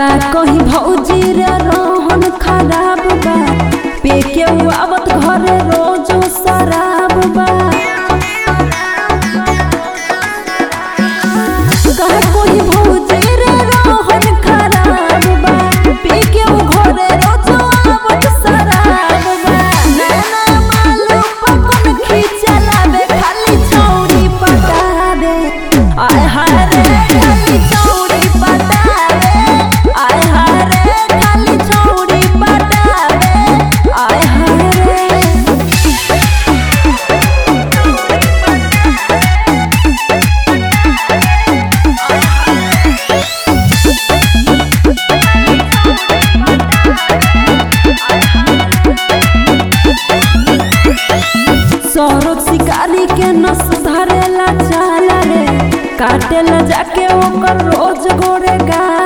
का कहीं भौजी रे रोहन खराब बा पे के उ आवत घरे रोज शराब बा का कोई भौजी रे रोहन खराब बा पे के उ घरे रोज आवत शराब बा नैना मालू पकन खींचलावे खाली छौरी पटावे आय हाय रे खाली छौरी पटावे आय हाय रे खाली छौरी पटावे आय हाय रे सौरभ शिकारी के नस धरेला चाल रे काटेला जाके ओकर रोज गोरे गाल